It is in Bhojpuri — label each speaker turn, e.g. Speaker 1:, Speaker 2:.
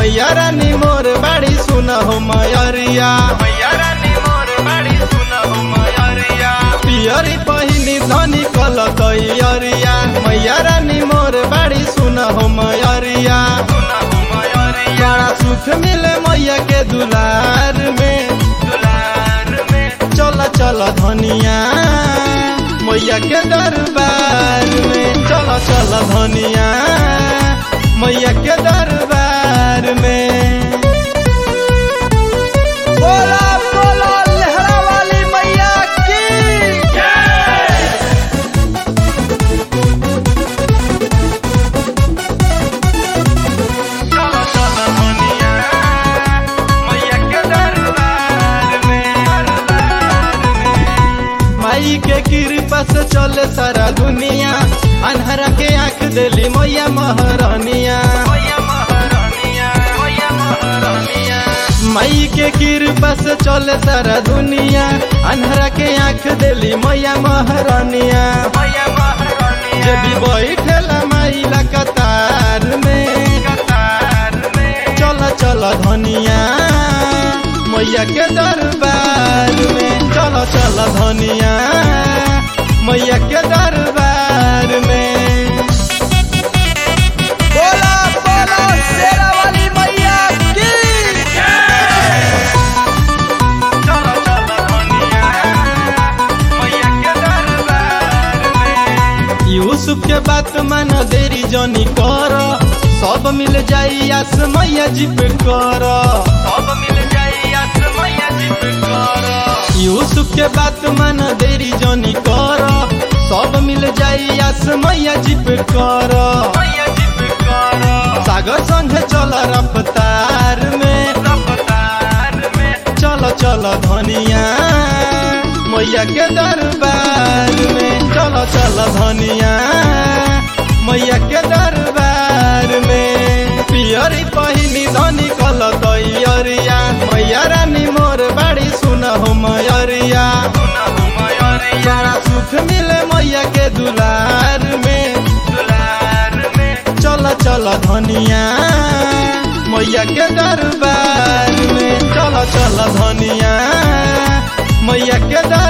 Speaker 1: मैया रानी मोर बाड़ी सुन हो मयरिया मैया रानी मोर बाड़ी सुन हो मयरिया पियरी पहिनी धनी कल कैयरिया मैया रानी मोर बाड़ी सुन हो मयरिया बड़ा सुख मिले मैया के दुलार में दुलार में चल चल धनिया मैया के दरबार में चल चल धनिया मैया के दरबार में बोला बोला लहरा वाली मैया की चलो चलो धनिया मैया के दरबार में माई के कृपा से चले सारा दुनिया अनहरा के आंख देली मैया महारानिया माई के कृपा से चले सारा दुनिया अनहरा के आंख देली मैया महारानिया जे भी बैठेला माई ला कतार में चल चल धनिया मैया के दरबार में चल चल धनिया मैया के दरबार में बोला बोला शेरा वाली मैया की चलो चलो धनिया मैया के दरबार में यूसुफ के बात मान देरी जनी कर सब मिल जाई आस मैया जी पे कर सब मिल जाई आस मैया जी पे कर यूसुफ के बात मान देरी जनी कर सब मिल जाई आस मैया जी पे कर मैया जी पे कर सागर संगे चल रफ्तार में रफ्तार में चल चल धनिया मैया के दरबार में चल चल धनिया मैया के दरबार में पियरी पहिनी धनी कल कैयरिया मैया रानी मोर बाड़ी सुन हो मयरिया बड़ा सुख मिले मैया के दुलार में दुलार में चल चल धनिया मैया के दरबार में चल चल धनिया मैया के दर